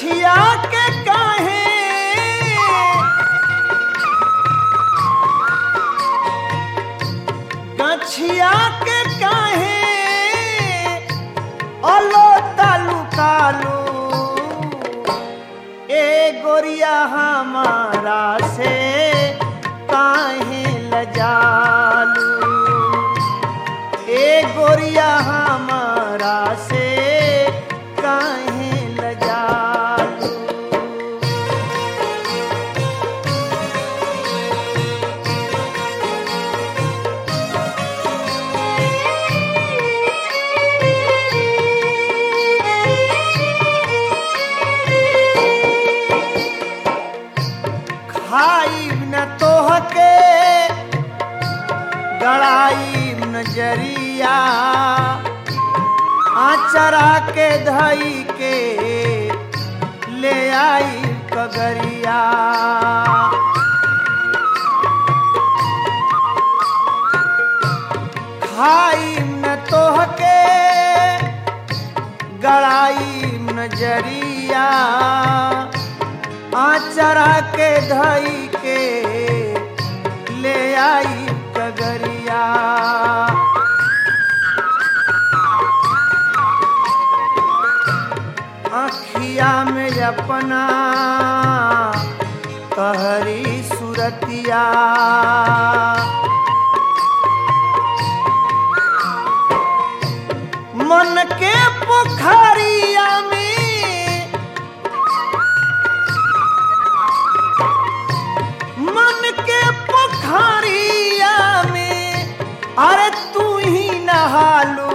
गछिया के काहे गछिया के काहे अलो तालू कालू ए गोरिया हमारा से काहे लजालू ए गोरिया हमारा से काहे लजालू खाई न तोहके गड़ाई नजरिया आचरा के धई के ले आई कगरिया खाई न तोहके गड़ाई नजरिया आचरा के धई के ले आई कगरिया आखिया में अपना कहरी सुरतिया मन के पोखरिया में मन के पोखरिया में अरे तू ही नहालू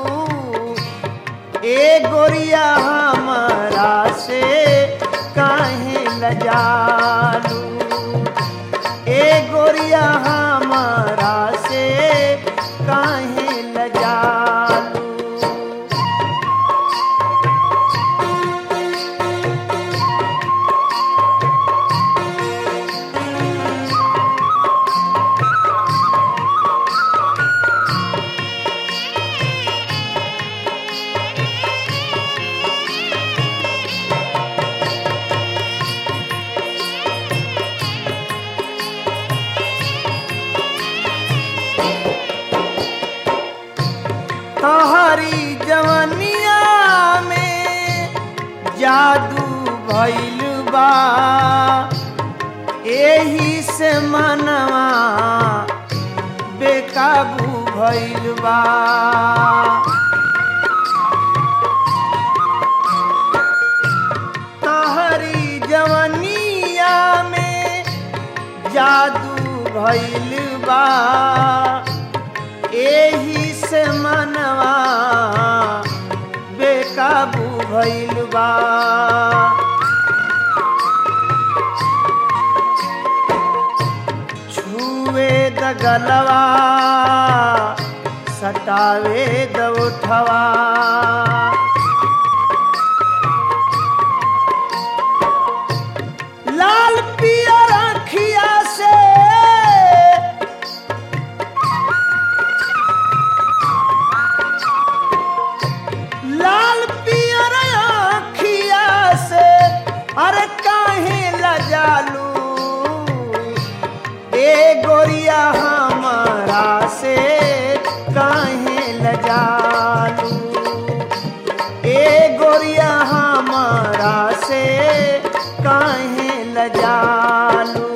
ए गोरिया हमारा से काहे लजालू ए गोरिया हमारा से काहे लजालू तहरी जवनिया में जादू भइल बा एही से मनवा बेकाबू भइल बा तहरी जवनिया में जादू भइल बा एही से मनवा बेकाबू भइल बा छुए द गलवा सटावे द उठवा लाल पियर अखिया से लाल पियर अखिया से अरे काहे लजालू ए गोरिया हमारा से काहे लजालू ए गोरिया हमारा से काहे लजालू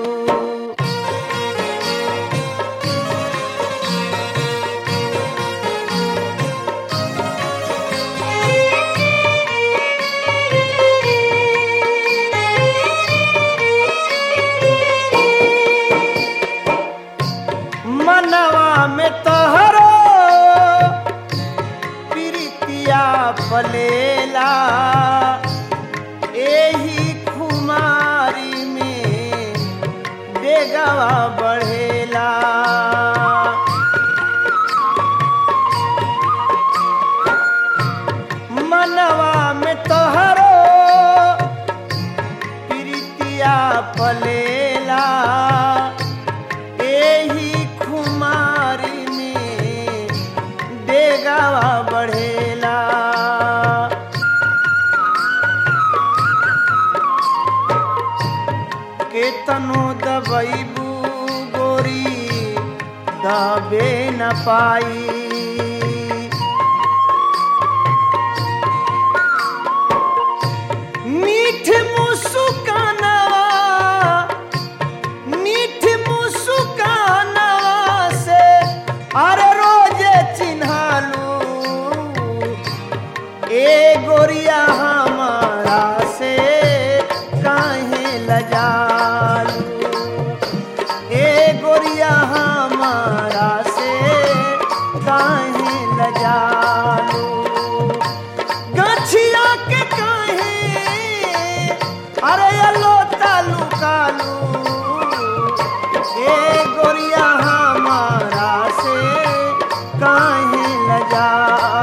मनवा में तोहरो प्रीतिया पलेला एही खुमारी में डेगवा बढ़ेला मनवा में तोहरो प्रीतिया पलेला एही खुमारी में डेगावा बढ़ेला के तनो दबैबू गोरी दबे न पाई मीठ मुस्कानवा मीठ मुस्कानवा से अरे रोजे चिन्हालू ए गोरिया हमारा से काहे लजालू ए गोरिया हमारा से काहे लजालू गछिया के काहे अरे अलो तालू कालू ए गोरिया हमारा से काहे लजा